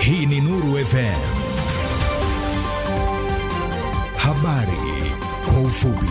Hii ni Nuru FM. Habari kwa ufupi.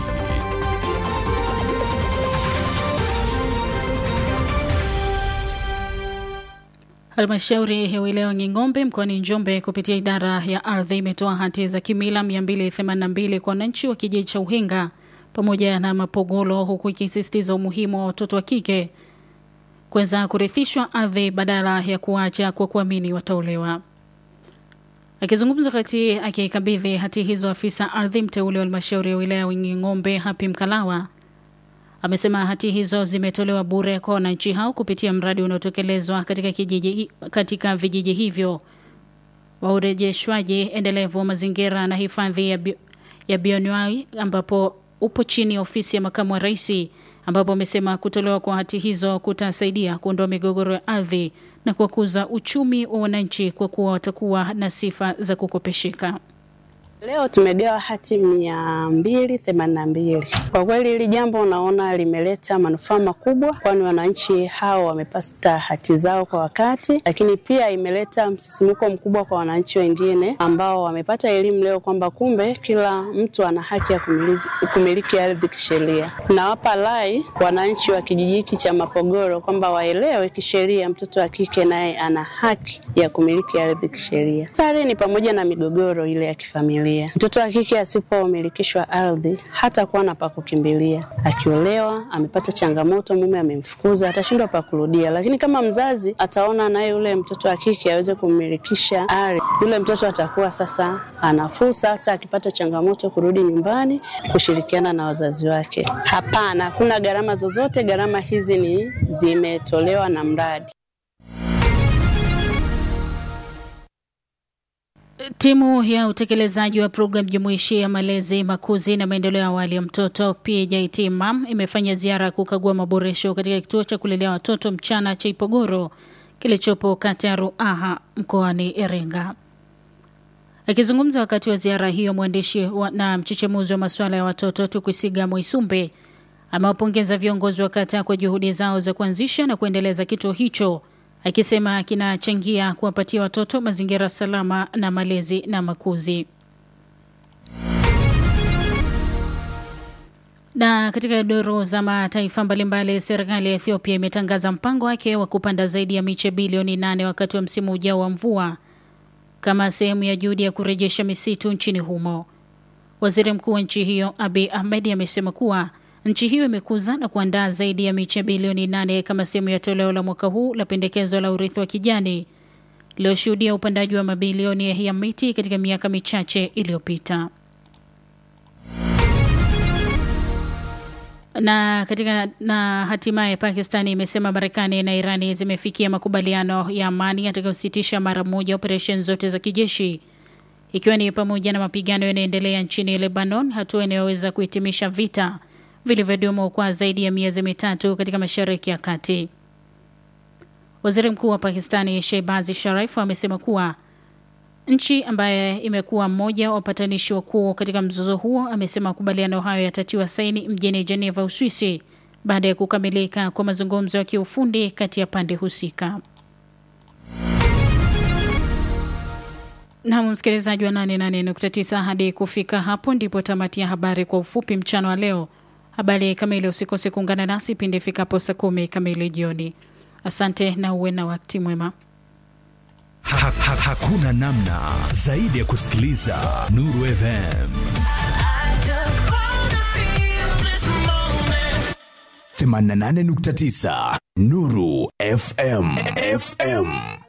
Halmashauri ya wilaya Nging'ombe mkoani Njombe kupitia idara ya ardhi imetoa hati za kimila 282 kwa wananchi wa kijiji cha Uhenga pamoja na Mapogolo, huku ikisisitiza umuhimu wa watoto wa kike kuweza kurithishwa ardhi badala ya kuacha kwa kuamini wataolewa. Akizungumza wakati akikabidhi hati hizo, afisa ardhi mteule wa halmashauri ya wilaya Nging'ombe Hapi Mkalawa amesema hati hizo zimetolewa bure kwa wananchi hao kupitia mradi unaotekelezwa katika kijiji, katika vijiji hivyo wa urejeshwaji endelevu wa mazingira na hifadhi ya, bi, ya bioanuai ambapo upo chini ya ofisi ya makamu wa rais, ambapo amesema kutolewa kwa hati hizo kutasaidia kuondoa migogoro ya ardhi na kukuza uchumi wa wananchi kwa kuwa watakuwa na sifa za kukopesheka. Leo tumegawa hati mia mbili themanini na mbili. Kwa kweli hili jambo unaona limeleta manufaa makubwa, kwani wananchi hao wamepata hati zao kwa wakati, lakini pia imeleta msisimuko mkubwa kwa wananchi wengine ambao wamepata elimu leo kwamba kumbe kila mtu ana haki ya kumiliki, kumiliki ardhi kisheria. Nawapa rai wananchi wa kijiji hiki cha Mapogoro kwamba waelewe kisheria mtoto wa kike naye ana haki ya kumiliki ardhi kisheria. Athari ni pamoja na migogoro ile ya kifamilia Mtoto wa kike asipomilikishwa ardhi hata kuwa na pa kukimbilia. Akiolewa amepata changamoto, mume amemfukuza, atashindwa pa kurudia. Lakini kama mzazi ataona naye yule mtoto wa kike aweze kumilikisha ardhi, yule mtoto atakuwa sasa ana fursa, hata akipata changamoto kurudi nyumbani kushirikiana na wazazi wake. Hapana, hakuna gharama zozote. Gharama hizi ni zimetolewa na mradi. Timu ya utekelezaji wa programu jumuishi ya malezi, makuzi na maendeleo ya awali ya mtoto PJT MAM imefanya ziara ya kukagua maboresho katika kituo cha kulelea watoto mchana cha Ipogoro kilichopo kata ya Ruaha mkoani Iringa. Akizungumza wakati wa ziara hiyo, mwandishi na mchechemuzi wa masuala ya watoto Tukwisiga Mwisumbe amewapongeza viongozi wa kata kwa juhudi zao za kuanzisha na kuendeleza kituo hicho akisema kinachangia kuwapatia watoto mazingira salama na malezi na makuzi. Na katika duru za mataifa mbalimbali, serikali ya Ethiopia imetangaza mpango wake wa kupanda zaidi ya miche bilioni nane wakati wa msimu ujao wa mvua kama sehemu ya juhudi ya kurejesha misitu nchini humo. Waziri mkuu wa nchi hiyo Abiy Ahmed amesema kuwa nchi hiyo imekuza na kuandaa zaidi ya miche bilioni nane kama sehemu ya toleo la mwaka huu la pendekezo la urithi wa kijani lililoshuhudia upandaji wa mabilioni ya miti katika miaka michache iliyopita. Na katika na hatimaye Pakistani imesema Marekani na Irani zimefikia makubaliano ya amani yatakayositisha mara moja operesheni zote za kijeshi ikiwa ni pamoja na mapigano yanayoendelea nchini Lebanon, hatua inayoweza kuhitimisha vita vilivyodumu kwa zaidi ya miezi mitatu katika Mashariki ya Kati. Waziri Mkuu wa Pakistani Shehbaz Sharif amesema kuwa nchi ambaye imekuwa mmoja wa wapatanishi wakuu katika mzozo huo, amesema makubaliano hayo yatatiwa saini mjini Geneva, Uswisi, baada ya kukamilika kwa mazungumzo ya kiufundi kati ya pande husika. Nam msikilizaji wa 88.9, hadi kufika hapo ndipo tamati ya habari kwa ufupi mchana wa leo. Habari kamili usikose kuungana nasi pindi ifikapo saa kumi kamili jioni. Asante na uwe na wakati mwema. Ha, ha, hakuna namna zaidi ya kusikiliza Nuru FM 88.9 Nuru FM FM.